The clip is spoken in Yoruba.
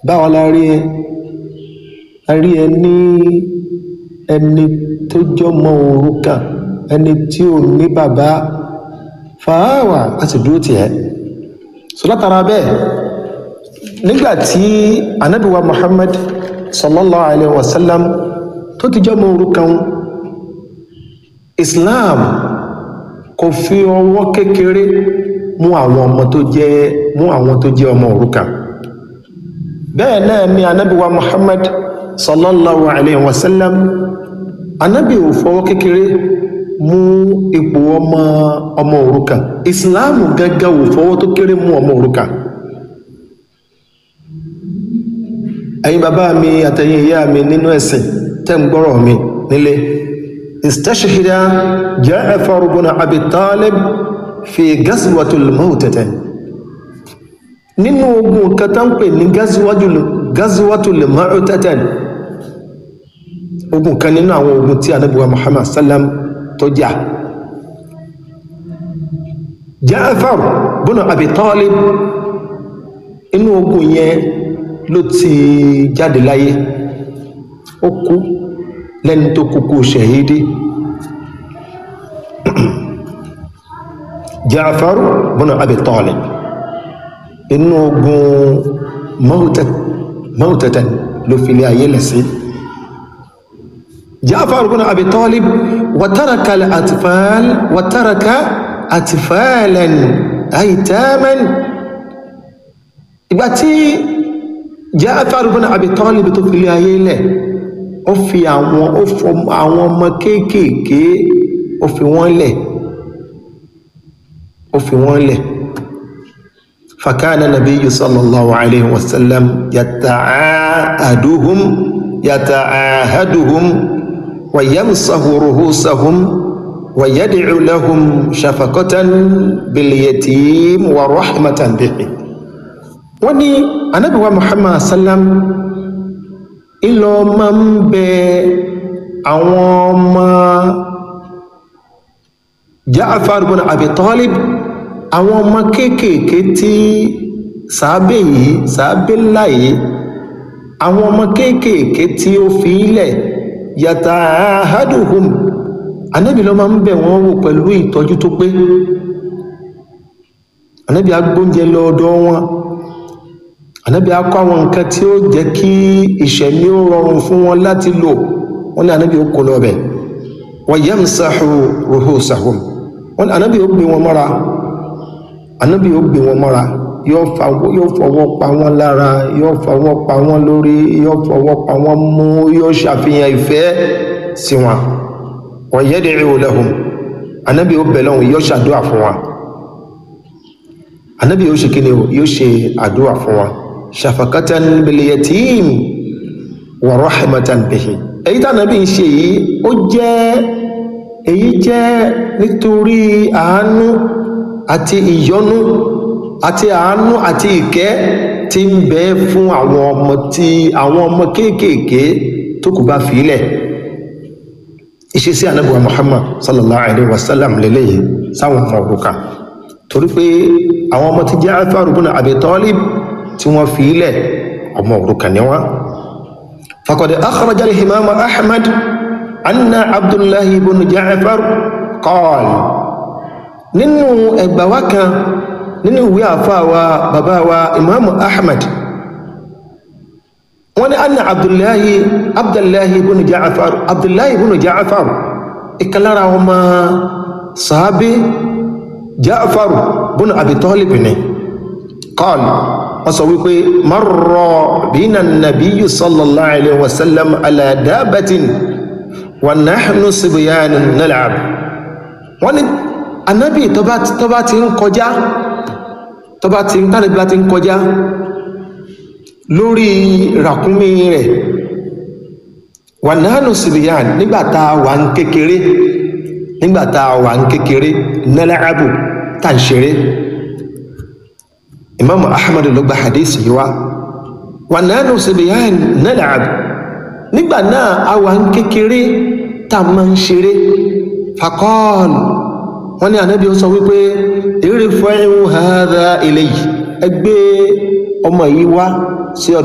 báwa la rí ẹ a rí ẹ ní ẹni tó jọmọ òrukàn ẹni tí ò ní bàbá fàáwà a sì dúró tiẹ̀ so látara bẹ́ẹ̀ nígbà tí anabiwa muhammad sallallahu alayhi wa sallam tó ti jọmọ òrukàn islam kò fi ọwọ́ kékeré mú àwọn ọmọ tó jẹ́ mú àwọn tó jẹ́ ọmọ òrukàn bẹ́ẹ̀ náà ni anábíwa muhammad sallallahu alayhi wa sallam anábí ò fọwọ́ kékeré mú ipò ọmọ ọmọ òrukàn islam gẹ́gẹ́ ò fọwọ́ tó kéré mú ọmọ òrukàn ẹ̀yin bàbá mi àtẹ̀yin ìyá mi nínú ẹ̀sìn tẹ́ ń gbọ́rọ̀ mi nílé استشهد جعفر بن ابي طالب في غزوه الموتة nínú ogun kan tán pè ní gazuwatul ma'utatan ogun kan nínú àwọn ogun tí anábíwa muhammad sallam tó jà Ja'far bọ́nà Abi Talib inú ogun yẹn ló ti jáde láyé ó kú lẹ́ni tó kúkú ṣẹ̀hídí Ja'far bọ́nà Abi Talib inú ogun mọ́tẹ̀tẹ̀ ló fi lé ayé lẹ́sí Ja'far bọ́nà Abi Talib wàtàràkà àtìfààl wàtàràkà àtìfààlẹ̀n àìtàmẹ́n ìgbà tí Ja'far bọ́nà Abi Talib tó fi lé ayé lẹ̀ ó fi àwọn ó fọ àwọn ọmọ kéékèèké ó fi wọ́n lẹ̀ ó fi wọ́n lẹ̀ fakana nabiyyu sallallahu alayhi wa sallam yata'ahaduhum yata'ahaduhum wa yamsahu ruhusahum wa yad'u lahum shafaqatan bil yatim wa rahmatan bihi wọ́n ní anabi wa muhammad sallam ìlọ máa ń bẹ àwọn ọmọ Ja'far ibn Abi Talib àwọn ọmọ kéékèèké tí sàábé yìí sàábé ńlá yìí àwọn ọmọ kéékèèké tí ó fi ilẹ̀ yata'ahaduhum anábì lọ máa ń bẹ̀ wọ́n wò pẹ̀lú ìtọ́jú tó pé anábì agbóúnjẹ lọ́dọ̀ wọn ànábì akọ àwọn nǹkan tí ó jẹ́ kí ìṣẹ̀mí ó rọrùn fún wọn láti lò wọ́n ní ànábì ó kó lọ bẹ̀ wa yamsahu ruhusahum wọ́n ní ànábì ó gbé wọn mọ́ra ànábì ó gbé wọn mọ́ra yóò fọwọ́ pa wọ́n lára yóò fọwọ́ pa wọ́n lórí yóò fọwọ́ pa wọ́n mú yóò ṣàfihàn ìfẹ́ sí wọn wa yad'u lahum ànábì ó bẹ̀ lọ́hùn yóò ṣàdúrà fún wọn ànábì yóò ṣe kí ni yóò ṣe àdúrà fún wọn shafakatan biliyatim wa rahmatan bihi èyí tí ànábì ń ṣe yìí ó jẹ́ èyí jẹ́ nítorí àánú àti ìyọ́nú àti àánú àti ìkẹ́ tí ń bẹ fún àwọn ọmọ tí àwọn ọmọ kéékèèké tó kù bá fìílẹ̀ ìṣesí ànábì wa Muhammad sallallahu alaihi wasallam lélẹ́yìí sáwọn ọmọ òrukàn torí pé àwọn ọmọ tí Ja'far ibn Abi Talib tí wọ́n fi ilẹ̀ ọmọ òrukàn ni wọ́n faqad akhraja al-imam Ahmad anna Abdullah ibn Ja'far qala nínú ẹgbàwá kan nínú ìwé àfáàwà bàbá wa imam Ahmad wọ́n ní anna Abdullah Abdullah ibn Ja'far Abdullah ibn Ja'far ìkàlára ọmọ sàábé Ja'far ibn Abi Talib ni qala wọ́n sọ wípé marra bina nabiyyu sallallahu alayhi wa sallam ala dabatin wa nahnu sibyanun nal'ab wọ́n ní anábì tó bá ti ń kọjá tó bá ti ń tánàbí bá ti ń kọjá lórí ràkúnmí rẹ̀ wa nahnu sibyan nígbàtà wà ń kékeré nígbàtà wà ń kékeré nal'abu tá ń ṣeré imaamu ahmadu ló gba hadisi yìí wá wà nánú sibiyan nal'ab nígbà náà a wà ń kékeré tá a máa ń ṣeré fakọ́ọ̀l wọ́n ní ànábi ó sọ wípé irfa'u hadha ilayhi ẹgbẹ́ ọmọ yìí wá sí ọ̀dọ̀